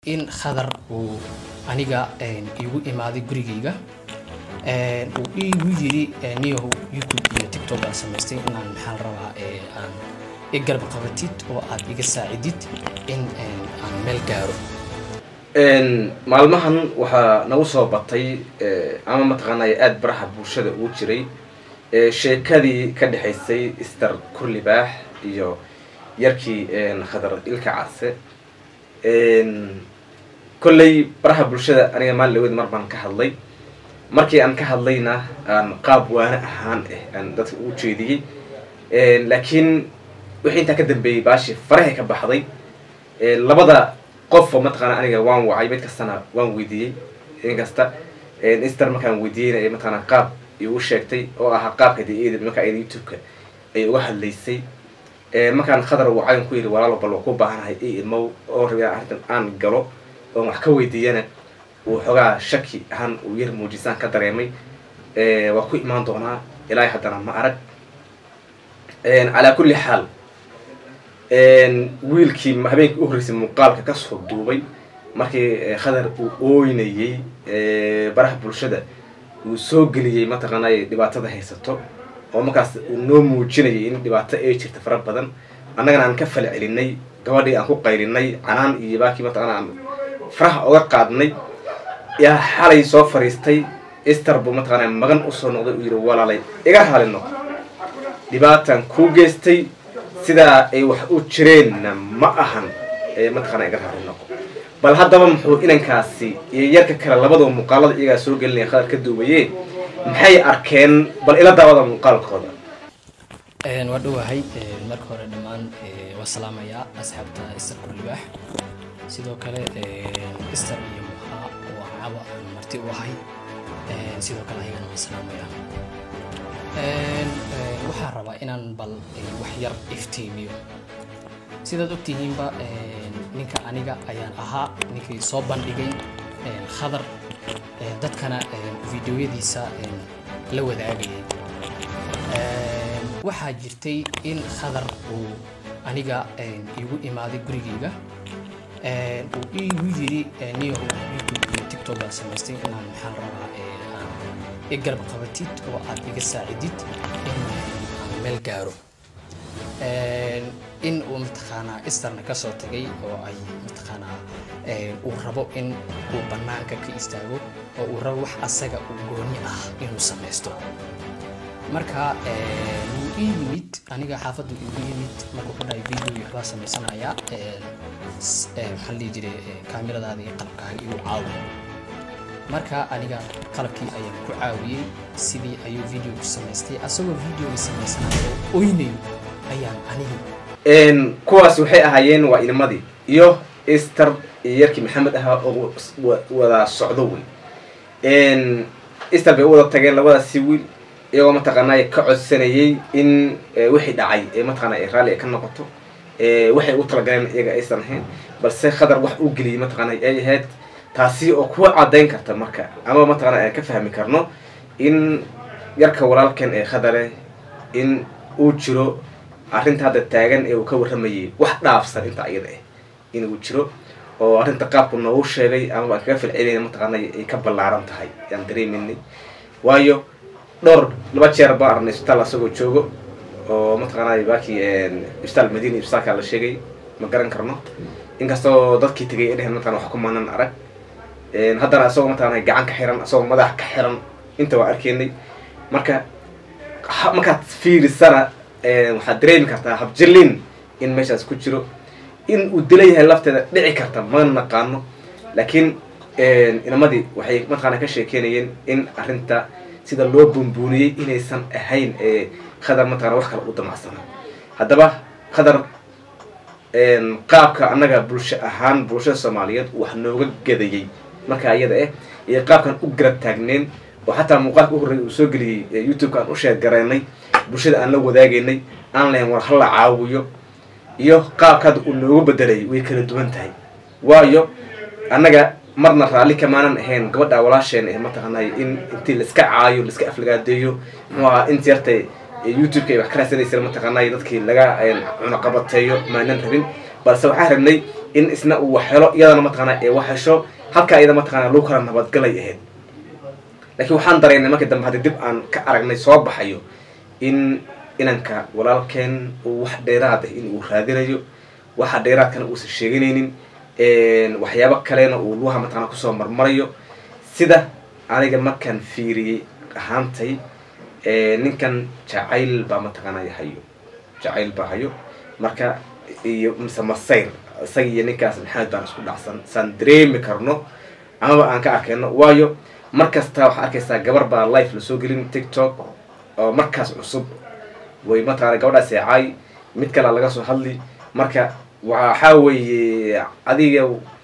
in khadar uu aniga igu imaaday gurigayga uu igu yiri niyahow youtube iyo tiktok aan samaystay inaan maxaan rabaa aan i garab qabatid oo aad iga saacidid in aan meel gaaro maalmahan waxaa nagu soo batay ama mataqaanay aada baraha bulshada ugu jiray sheekadii ka dhexaysay ister kurlibaax iyo yarkii khadar ilka case kolley baraha bulshada aniga maalin dhaweed mar baan ka hadlay markii aan ka hadlayna aan qaab waana ahaan ah aan dadka ugu jeediyey laakiin wixii intaa ka dambeeyey baashi farahay ka baxday labada qofoo mataqaana aniga waan wacay mid kastana waan weydiiyey inkasta ister markaan weydiiyeyna mataqaana qaab igu sheegtay oo ahaa qaabka de markaa ayada youtube-ka ay uga hadlaysay markaan khadar wacayn ku yidhi walaalo bal waa ku baahanahay i imow oo rabi arrintan aan galo oon wax ka weydiiyana uu xoogaa shaki ahaan uu yar muujisaan ka dareemay waa ku imaan doonaa ilaahay haddana ma arag calaa kulli xaal wiilkii habeenkii u horreysay muuqaalka kasoo duubay markii khadar uu ooynayey baraha bulshada uu soo geliyey mataqaanay dhibaatada haysato oo markaas uu noo muujinayay in dhibaato ay jirta fara badan annagana aan ka fala celinay gabadhii aan ku qaylinay canaan iyo baakii mataqaana aan faraha oga qaadnay yaa xalay soo fariistay ister buu mataqaana magan usoo noqday uu yidhi walaalay iga raali noqo dhibaatan kuu geystay sidaa ay wax u jireenna ma ahan ee mataqaana iga raali noqo bal haddaba muxuu inankaasi iyo yarka kale labadaba muuqaalada iyagaa soo gelinaya khadar ka duubayee maxay arkeen bal ila daawada muuqaalkooda waa dhowahay marka hore dhammaan waa salaamayaa asxaabta ister kurlibaax sidoo kale ister iyo muxaa waa caba aan marti u ahay sidoo kale ayagana waan salaamayaa waxaan rabaa inaan bal wax yar iftiimiyo sidaad ogtihiinba ninka aniga ayaan ahaa ninkii soo bandhigay khadar dadkana videoyadiisa la wadaagayay waxaa jirtay in khadar uu aniga igu imaaday gurigayga uu igu yiri niyahow youtube iyo tiktok aan samaystay inaan maxaan rabaa aan i garab qabatid oo aad iga saacidid in aan meel gaaro in uu mataqaanaa isterna kasoo tagay oo ay mataqaanaa uu rabo in uu bannaanka ka istaago oo uu rabo wax asaga uu gooni ah inuu samaysto marka wuu ii yimid aniga xaafaddu igu yimid markuu ku dhahay video waxbaa samaysanayaa maxaa la dhihi jiray kaamiradaada iyo qalabkaaga igu caawi marka aniga qalabkii ayaan ku caawiyey sidii ayuu video ku samaystay asagoo videoga samaysanayo oo oynayo ayaan aniga kuwaas waxay ahaayeen waa ilmadii iyo ister iyo yarkii maxamed ahaa oo wada socdo wey ister bay u wada tageen labadaasi wiil iyagoo mataqaanay ka codsanayay in wixii dhacay ee mataqaana raalli ay ka noqoto waxay u talagaleen iyaga aysan ahayn balse khadar wax u geliyay mataqaana ay ahayd taasi oo kuwa caddayn karta marka ama mataqaana aan ka fahmi karno in yarka walaalkan ee khadare in uu jiro arrinta hadda taagan ee uu ka warramayay wax dhaafsan inta ayada ah inuu jiro oo arrinta qaabku noogu sheegay ama aan kaga filcelinay mataqaana ay ka ballaaran tahay yaan dareeminay waayo dhowr laba jeer baan arnay isbitaal asagoo joogo oo mataqaanay baakii isbitaal madiina isbitaalka la sheegay ma garan karno inkastoo dadkii tegay ay dheheen mataqana wax kumaanan arag haddana asagoo mataqaana gacan ka xiran asagoo madax ka xiran inta waa arkaynay marka markaad fiirisana waxaad dareemi kartaa habjilin in meeshaas ku jiro in uu dila yahay lafteeda dhici karta ma naqaano laakiin inamadii waxay mataqaana ka sheekeynayeen in arrinta sida loo buunbuuniyey inaysan ahayn ee khadar mataqana wax kale u damacsana haddaba khadar qaabka annaga bulsho ahaan bulshada soomaaliyeed wax nooga gadayey marka iyada ah iyo qaabkan u garab taagneen oo xataa muuqaalka u horreeyay uu soo geliyey youtube-ka aan u sheergaraynay bulshada aan la wadaagaynay aan lahayn war hala caawiyo iyo qaabka hadda uu noogu bedelay way kala duwan tahay waayo annaga marna raalli kamaanan ahayn gabadha walaasheen ee mataqaanay in intii laiska caayo laiska aflagaadeeyo muxuu ahaa inta yarta youtube-ka ay wax ka raadsanaysa mataqaanay dadkii laga cunaqabateeyo maanan rabin balse waxaan rabnay in isna uu wax helo iyadana mataqaana ee wax hesho halkaa iyada mataqaana lagu kala nabadgalay ahayd laakiin waxaan dareynay markii dambe haddii dib aan ka aragnay soo baxayo in inanka walaalkeen uu wax dheeraad ah in uu raadinayo waxa dheeraadkana uusan sheeganaynin waxyaabo kalena uu lugaha mataqaana kusoo marmarayo sida aniga markaan fiiriyey ahaantay ninkan jacayl baa mataqaanaya hayo jacayl baa hayo marka iyo mise masayr isaga iyo ninkaas maxamed baan isku dhacsan saan dareemi karno amaba aan ka arkayno waayo mar kasta waxaa arkaysaa gabar baa life lasoo gelin tiktok oo markaas cusub way mataqaana gabadhaas eecaay mid kalea laga soo hadli marka waxaa weeye adiga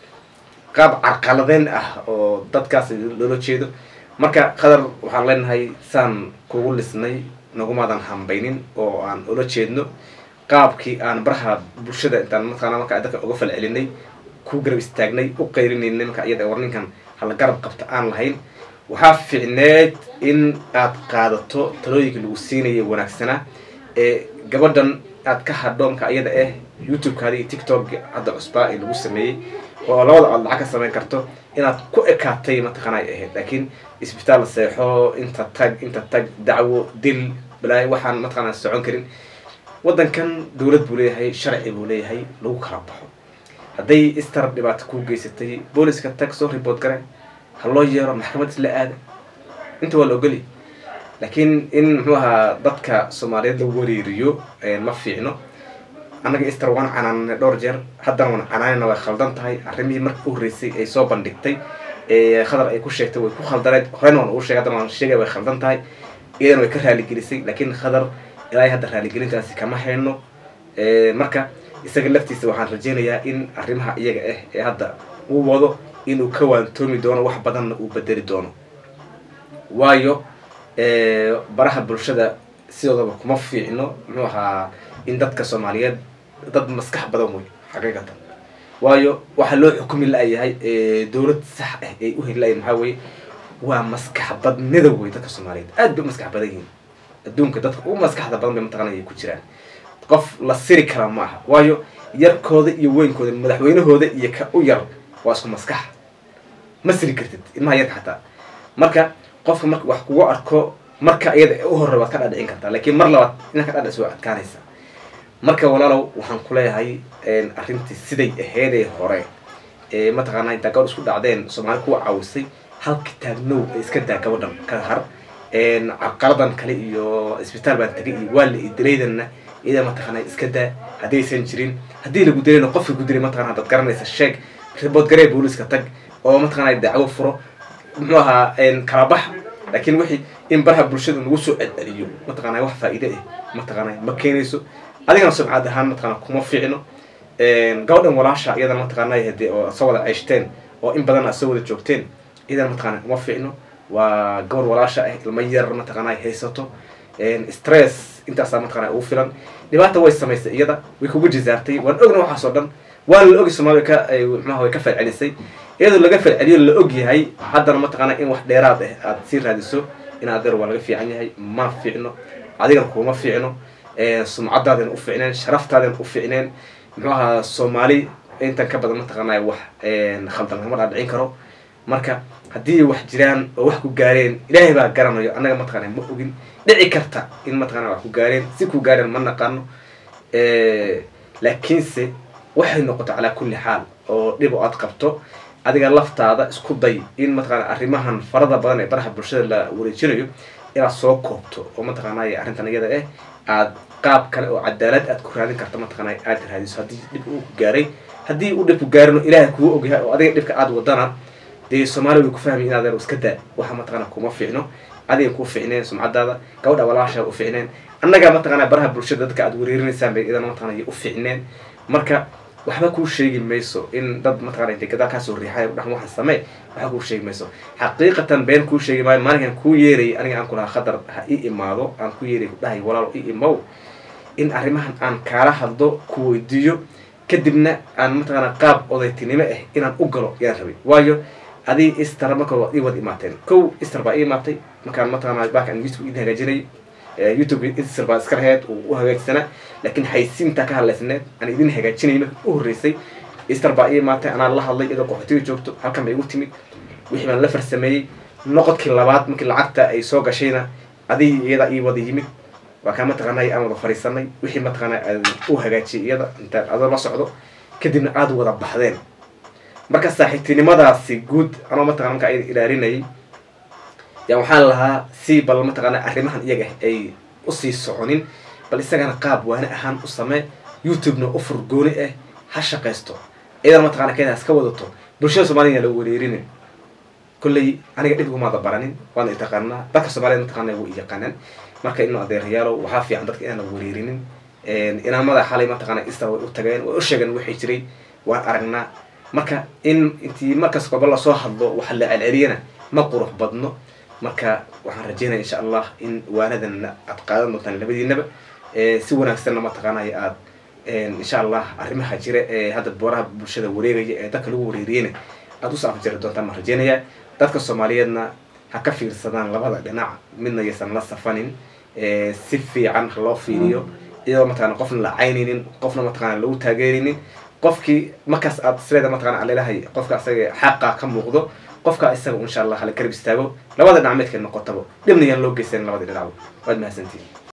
qaab carqaladeyn ah oo dadkaas loola jeedo marka qadar waxaan leenahay saan kugu lisnay nagumaadan hambaynin oo aan ula jeedno qaabkii aan baraha bulshada intaan mataqaana marka dadka uga fal celinay ku garab istaagnay u qayrinaynay marka iyada war ninkan hala garab qabta aan lahayn waxaa fiicneed in aad qaadato talooyinka lagu siinaya wanaagsanaa ee gabadhan aad ka hadho marka iyada ah youtube-kaada iyo tiktok hadda cusbaa ee lagu sameeyey oo labada aad lacag ka samayn karto inaad ku ekaatay mataqaana ay ahayd laakiin isbitaal seexo inta tag inta tag dacwo dil balaayo waxaan mataqaana socon karin waddankan dowlad buu leeyahay sharci buu leeyahay lagu kala baxo hadday istar dhibaato kuu geysatay booliska tag soo ribood gare ha loo yeero maxkamad isla aada inta waa la ogoli laakiin in muxuu ahaa dadka soomaaliyeed la wareeriyo ma fiicno annaga istar waan canaanay dhowr jeer haddana waan canaanayna way khaldan tahay arrimihii marka u horreysay ay soo bandhigtay khadar ay ku sheegtay way ku khaldaneed horeyna waan ugu sheegay haddana waan sheegay way khaldan tahay iyadana way ka raaligelisay laakiin khadar ilaa hadda raaligelintaasi kama hayno marka isaga laftiisa waxaan rajeynayaa in arrimaha iyaga ah ee hadda uu wado inuu ka waantoomi doono wax badanna uu bedeli doono waayo baraha bulshada sidoodaba kuma fiicno muxuu ahaa in dadka soomaaliyeed dad maskax badan wey xaqiiqatan waayo waxaa loo xukumi la-yahay dowlad sax ah ay u heli la-yahin maxaa weye waa maskax badnida wey dadka soomaaliyeed aad bay u maskax badan yihiin adduunka dadka ugu maskaxda badan bay mataqana ay ku jiraan qof la siri kara ma aha waayo yarkooda iyo weynkooda madaxweynahooda iyo ka u yar waa isku maskax ma siri kartid ilmaha yarka xataa marka qofka marka wax kugu arko marka iyada u horre waad ka dhadhicin kartaa laakiin mar labaad inaad ka dhadhic waa adkaanaysa marka walaalow waxaan ku leeyahay arrintii siday aheedee hore ee mataqaanaa intaa gabadh isku dhacdeen soomaali kuwa caawisay halka taagnow ee iska daa gabadhan ka har carqaladan kale iyo isbitaal baan tagay iyo waa la idilaydanna iyada mataqaana iska daa haddaysan jirin haddii lagu dilayna qofka ku dilay mataqana haddaad garanaysa sheeg ribood garee booliska tag oo mataqana dacwo furo muxuu ahaa kala bax laakiin wixii in baraha bulshada nagu soo celceliyo mataqana wax faa'iide ah mataqana ma keenayso adigana sumcad ahaan mataqana kuma fiicno gabadhan walaasha iyadana mataqana hade oo soo wada ceyshteen oo in badan aad soo wada joogteen iyadana mataqana kuma fiicno waa gabar walaasha ah ilmo yar mataqana ay haysato stress intaasaa mataqana ugu filan dhibaata way samaysay iyada way kugu jisaartay waan ogna waxaas oo dhan waana la ogi soomaaliya ka mxuaha way ka falcelisay iyadoo laga falceliyo la og yahay haddana mataqaana in wax dheeraad ah aad sii raadiso in adeer waa laga fiican yahay ma fiicno adigana kuma fiicno sumcadaadana u fiicneen sharaftaadana u fiicneen muxuu ahaa soomaali intan ka badan mataqaanay wax khaldan lagama dhaadhicin karo marka haddii wax jiraan oo wax ku gaareen ilaahay baa garanayo annaga mataqana ma ogin dhici karta in mataqana wax ku gaareen si ku gaareen ma naqaano laakiinse waxay noqoto calaa kulli xaal oo dhib oo aad qabto adiga laftaada isku day in mataqana arrimahan farada badan ee baraha bulshada la wareejinayo inaad soo koobto oo mataqaanay arrintan iyada ah aad qaab kale oo cadaalad aad ku raadin karto mataqaanay aad raadiso haddii dhib uu ku gaaray haddii uu dhib ku gaarino ilaahay kugu ogyahay oo adiga dhibka aad wadana dee soomaaliya way ku fahmay in adeer iska daa waxa mataqana kuma fiicno adiga ku fiicneen sumcadaada gabadha walaasha u fiicneen annaga mataqana baraha bulshada dadka aad wareerinaysaan bay idana mataqana u fiicneen marka waxba kuu sheegi mayso in dad mataqana intay gadaal kaasoo riixay dhax waxaan samee waxba kuu sheegi mayso xaqiiqatan been kuu sheegi maayo maalinkan kuu yeerayay aniga aan ku lahaa khadar ha ii imaado aan ku yeeray ku dhahay walaalo ii imow in arrimahan aan kaala hadlo ku weydiiyo kadibna aan mataqana qaab odaytinimo ah inaan u galo yaan rabay waayo adii istar marka waad ii wada imaateen kow istar baa ii imaatay markaan mataqana baakan youtube idin hagaajinayay youtube istar baa iska laheyd uu u hagaajsanaa laakiin xaysiintaa ka hadlaysneed aan idin hagaajinay marka u horreysay easter baa ii imaatay anaa la hadlay iyadoo qaxootiga joogto halkan bay igu timid wixii baan la farsameeyey noqodkii labaad markii lacagta ay soo gashayna adigii iyada ii wada yimid waa kaa mataqaanay aan wada fariisanay wixii mataqaana aan u hagaajiyay iyada intaan adoo la socdo kadibna aada wada baxdeen marka saaxiibtinimadaasi guud anoo mataqana marka ayada ilaalinayay yaa waxaan lahaa si bal mataqaana arrimahan iyaga ay usii soconin bal isagana qaab waane ahaan u samee youtube-na u furgooni ah ha shaqaysto iyadana mataqana kenya iska wadato bulshada soomaliya la wareerinin kolley aniga dhib umaada baranin waana itaqaanaa dadka soomaaliyed mataqana wa yaqaanaan marka inu adeerayaalo waxaa fiican dadka inaan la wareerinin inaamada xalay mataqana istar way u tageen way u sheegeen waxay jiray waan aragnaa marka in intii markas koba lasoo hadlo waxa la celceliyana ma qurux badno marka waxaan rajeynaya insha allah in waanadan aad qaadan doontaan labadiinaba si wanaagsanna mataqaanaya aad insha allah arrimaha jira ee hadda booraha bulshada wareegaya ee dadka lagu wareeriyeyna aada usoo afjari doontaan baan rajeynayaa dadka soomaaliyeedna ha ka fiirsadaan labada dhinac midna yaysan la safanin si fiican ha loo fiiriyo iyadoo mataqana qofna la caynaynin qofna mataqana lagu taageeraynin qofkii markaas aad sileeda mataqana alelahay qofka asaga xaqa ka muuqdo qofka isaga insha allah hala garab istaago labada dhinac meedka noqotaba dhibna yaan loo geysan labada dhinacba waad mahadsantihin